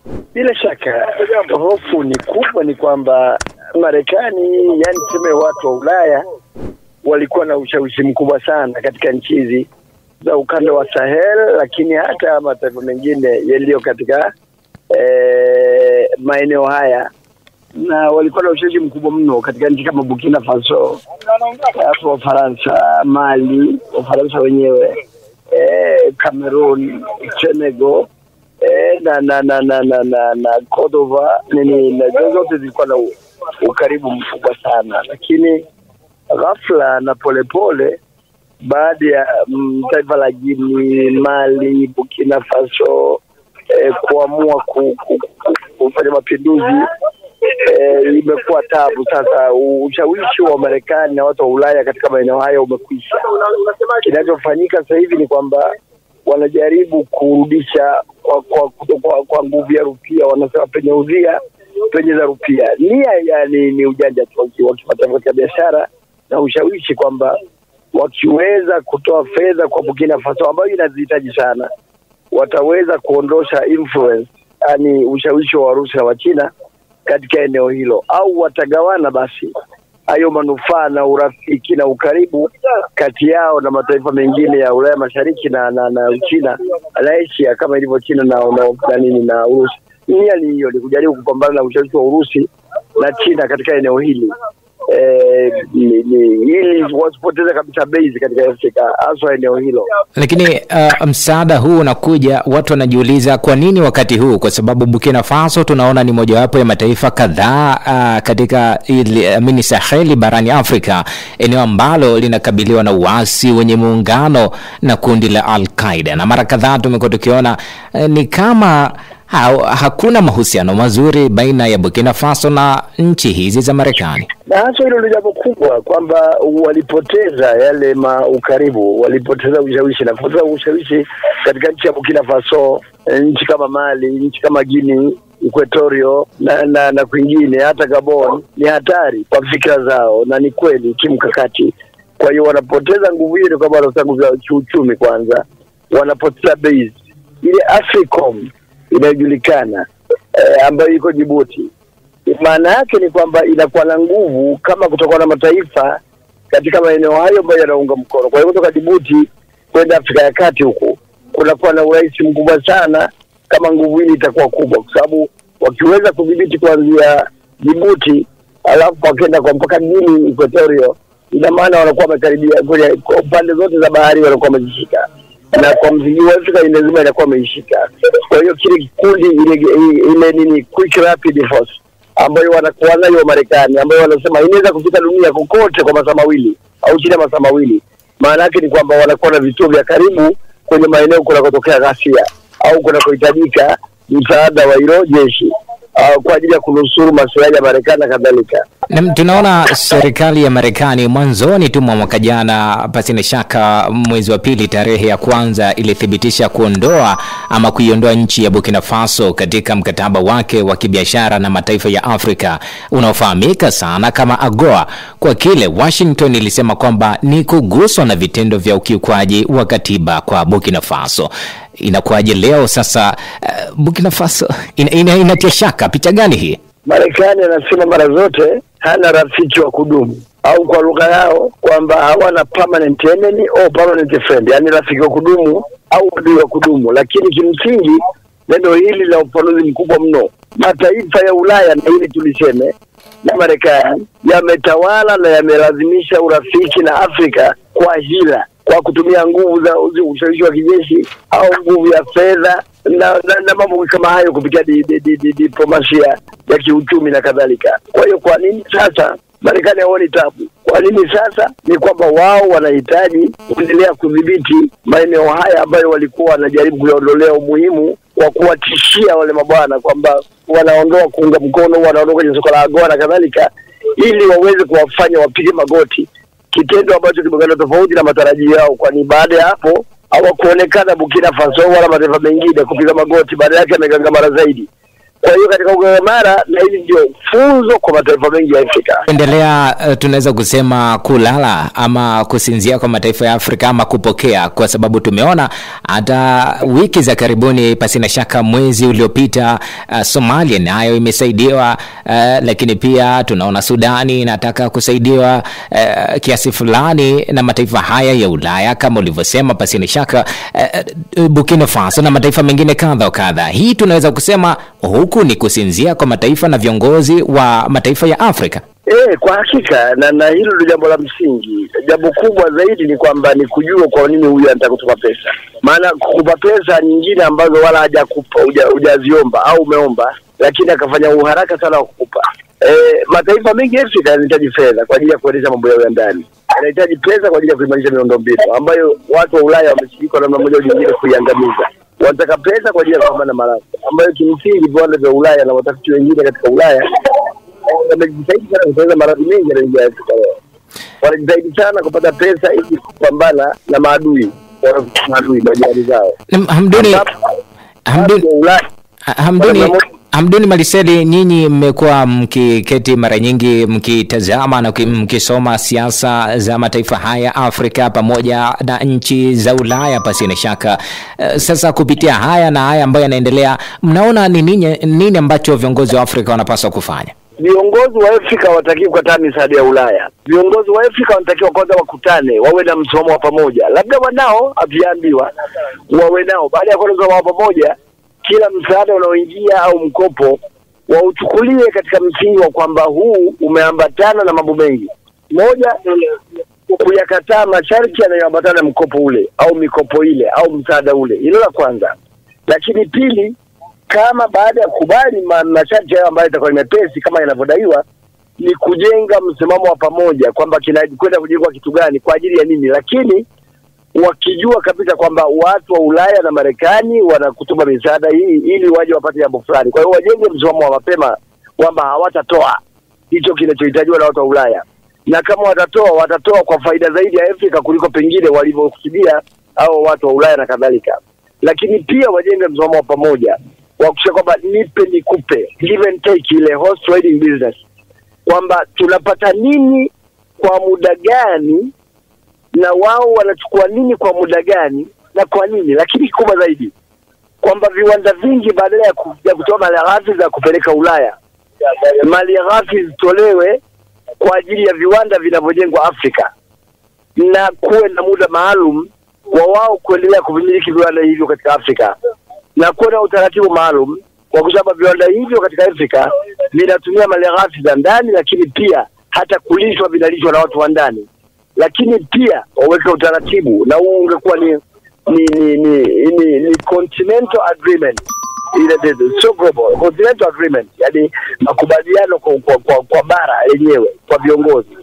Bila shaka hofu ni kubwa, ni kwamba Marekani, yani tuseme watu wa Ulaya walikuwa na ushawishi mkubwa sana katika nchi hizi za ukanda wa Sahel, lakini hata mataifa mengine yaliyo katika eh, maeneo haya na walikuwa na ushawishi mkubwa mno katika nchi kama Burkina Faso, hapo Wafaransa, Mali, Wafaransa wenyewe eh, Cameroon, Senegal eh, na na na na na na, na Cordova nini, na zote zilikuwa na u- ukaribu mkubwa sana, lakini ghafla na polepole baada ya mm, taifa la Guinea, Mali, Burkina Faso eh, kuamua ku, ku, ku, kufanya mapinduzi eh, imekuwa tabu sasa. Ushawishi wa Marekani na watu wa Ulaya katika maeneo haya umekwisha. Kinachofanyika sasa hivi ni kwamba wanajaribu kurudisha kwa, kwa, kwa, kwa nguvu ya rupia, wanasema penye udhia penye za rupia. Nia yani ni ujanja tu wa kimataifa katika biashara na ushawishi kwamba wakiweza kutoa fedha kwa Burkina Faso ambayo inazihitaji sana, wataweza kuondosha influence, yani ushawishi wa Warusi na Wachina katika eneo hilo, au watagawana basi hayo manufaa na urafiki na ukaribu kati yao na mataifa mengine ya Ulaya Mashariki na na, na Uchina na Asia kama ilivyo China na, na, na nini na Urusi. Nia ni hiyo, ni kujaribu kupambana na ushawishi wa Urusi na China katika eneo hili eh, ni, ni, ili wasipoteze kabisa base katika Afrika haswa eneo hilo. Lakini uh, msaada huu unakuja, watu wanajiuliza kwa nini wakati huu? Kwa sababu Burkina Faso tunaona ni mojawapo ya mataifa kadhaa uh, katika ili, amini Saheli barani Afrika, eneo ambalo linakabiliwa na uasi wenye muungano na kundi la Al-Qaeda, na mara kadhaa tumekuwa tukiona uh, ni kama ha, hakuna mahusiano mazuri baina ya Burkina Faso na nchi hizi za Marekani. na hasa hilo ndio jambo kubwa kwamba walipoteza yale ma ukaribu, walipoteza ushawishi na kupoteza ushawishi katika nchi ya Burkina Faso, eh, nchi kama Mali, nchi kama Guinea Equatorio na, na, na kwingine hata Gabon ni hatari kwa fikra zao, na ni kweli kimkakati. Kwa hiyo wanapoteza nguvu hiyo, ni kwamba wanapoteza nguvu za kiuchumi kwanza, wanapoteza base ile Africom inayojulikana eh, ambayo iko Djibouti maana yake ni kwamba inakuwa na nguvu kama kutokuwa na mataifa katika maeneo hayo ambayo yanaunga mkono. Kwa hiyo kutoka Djibouti kwenda Afrika ya Kati huku kunakuwa na urahisi mkubwa sana kama nguvu hili itakuwa kubwa, kwa sababu wakiweza kudhibiti kuanzia Djibouti alafu wakienda kwa mpaka Guinea Equatorio, ina maana wanakuwa wamekaribia kwenye kwa pande zote za bahari wanakuwa wamezishika na kwa msingi wa Afrika ile nzima inakuwa wameishika. Kwa hiyo kile kikundi ile, ile nini quick rapid force ambayo wanakuwa nayo Marekani, ambayo wanasema inaweza kufika dunia kokote kwa masaa mawili au chini ya masaa mawili. Maana yake ni kwamba wanakuwa na vituo vya karibu kwenye maeneo kunakotokea ghasia au kunakohitajika msaada wa hilo jeshi uh, kwa ajili ya kunusuru maslahi ya Marekani na kadhalika. Na tunaona serikali ya Marekani mwanzoni tu mwa mwaka jana, pasina shaka, mwezi wa pili, tarehe ya kwanza, ilithibitisha kuondoa ama kuiondoa nchi ya Burkina Faso katika mkataba wake wa kibiashara na mataifa ya Afrika unaofahamika sana kama AGOA, kwa kile Washington ilisema kwamba ni kuguswa na vitendo vya ukiukwaji wa katiba kwa Burkina Faso. Inakuwaje leo sasa? Uh, Burkina Faso ina, ina, inatia shaka. Picha gani hii? Marekani anasema mara zote hana rafiki wa kudumu au kwa lugha yao kwamba hawana permanent enemy au permanent friend, yani rafiki wa kudumu au adui wa kudumu. Lakini kimsingi neno hili la upanuzi mkubwa mno. Mataifa ya Ulaya na hili tuliseme na Marekani yametawala na yamelazimisha urafiki na Afrika kwa hila, kwa kutumia nguvu za ushawishi wa kijeshi au nguvu ya fedha na, na, na mambo kama hayo kupitia di, di, di, di, diplomasia ya kiuchumi na kadhalika. Kwa hiyo kwa nini sasa Marekani haoni tabu? Kwa nini sasa? Ni kwamba wao wanahitaji kuendelea kudhibiti maeneo haya ambayo walikuwa wanajaribu kuyaondolea umuhimu wa kuwatishia wale mabwana kwamba wanaondoa kuunga mkono, wanaondoa kwenye soko la AGOA na kadhalika, ili waweze kuwafanya wapige magoti, kitendo ambacho kimekwenda tofauti na matarajio yao, kwani baada ya hapo hawakuonekana Burkina Faso wala mataifa mengine kupiga magoti, baada yake amegangamara zaidi. Kwa hiyo katika ugagamara, na hili ndio funzo kwa mataifa mengi ya Afrika. endelea uh, tunaweza kusema kulala ama kusinzia kwa mataifa ya Afrika ama kupokea, kwa sababu tumeona hata wiki za karibuni, pasina shaka mwezi uliopita, uh, Somalia nayo imesaidiwa uh, lakini pia tunaona Sudani inataka kusaidiwa uh, kiasi fulani na mataifa haya ya Ulaya kama ulivyosema, pasina shaka uh, uh, Burkina Faso na mataifa mengine kadha wa kadha. Hii tunaweza kusema huku ni kusinzia kwa mataifa na viongozi wa mataifa ya Afrika. E, kwa hakika na na hilo ndio jambo la msingi. Jambo kubwa zaidi ni kwamba ni kujua kwa nini huyu anataka kutupa pesa, maana kukupa pesa nyingine ambazo wala hajakupa huja- hujaziomba au umeomba, lakini akafanya uharaka sana wa kukupa. E, mataifa mengi ya Afrika yanahitaji fedha kwa ajili ya kuendesha mambo yao ya ndani, yanahitaji pesa kwa ajili ya kuimarisha miundombinu ambayo watu wa Ulaya wameshiriki kwa namna moja au nyingine kuiangamiza. Wanataka pesa kwa ajili ya kupambana na maradhi ambayo kimsingi viwanda vya Ulaya na watafiti wengine katika Ulaya wamejitahidi sana kutengeneza maradhi mengi yanaingia Afrika leo. Wanajitahidi sana kupata pesa ili kupambana na maadui wa- maadui majirani zao. Na Hamduni, Hamduni, Watu wa Ulaya Hamduni, Wana- Hamduni Maliseli, nyinyi mmekuwa mkiketi mara nyingi mkitazama na mki- mkisoma siasa za mataifa haya Afrika pamoja na nchi za Ulaya pasi na shaka. Eh, Sasa kupitia haya na haya ambayo yanaendelea, mnaona ni nini, nini ambacho viongozi wa Afrika wanapaswa kufanya? viongozi wa Afrika hawatakiwi kukataa misaada ya Ulaya. Viongozi wa Afrika wanatakiwa kwanza wakutane, wawe na msimamo wa pamoja. Labda wanao, hatujaambiwa, wawe nao. Baada ya kuwa na msimamo wa pamoja, kila msaada unaoingia au mkopo wauchukulie katika msingi wa kwamba huu umeambatana na mambo mengi. Moja, kuyakataa masharti yanayoambatana na mkopo ule au mikopo ile au msaada ule. Hilo la kwanza. Lakini pili, kama baada ya kukubali ma- masharti hayo ambayo itakuwa ni mepesi kama yanavyodaiwa, ni kujenga msimamo wa pamoja kwamba kinakwenda kujengwa kitu gani kwa ajili ya nini, lakini wakijua kabisa kwamba watu wa Ulaya na Marekani wanakutuma misaada hii ili waje wapate jambo fulani. Kwa hiyo wajenge msimamo wa mapema kwamba hawatatoa hicho kinachohitajiwa na watu wa Ulaya, na kama watatoa, watatoa kwa faida zaidi ya Afrika kuliko pengine walivyokusudia au watu wa Ulaya na kadhalika. Lakini pia wajenge msimamo wa pamoja wa kusema kwamba nipe nikupe, give and take, ile horse trading business, kwamba tunapata nini kwa muda gani na wao wanachukua nini kwa muda gani na kwa nini, lakini kikubwa zaidi kwamba viwanda vingi badala ya, ku, ya kutoa malighafi za kupeleka Ulaya, malighafi zitolewe kwa ajili ya viwanda vinavyojengwa Afrika, na kuwe na muda maalum wa wao kuendelea kuvimiliki viwanda hivyo katika Afrika, na kuwe na utaratibu maalum kwa kusema viwanda hivyo katika Afrika vinatumia malighafi za ndani, lakini pia hata kulishwa vinalishwa na watu wa ndani lakini pia waweke utaratibu na huu ungekuwa ni ni ni ni, ni, ni continental agreement ile the- sio global continental agreement yani makubaliano kwa, kwa, kwa, kwa bara yenyewe kwa viongozi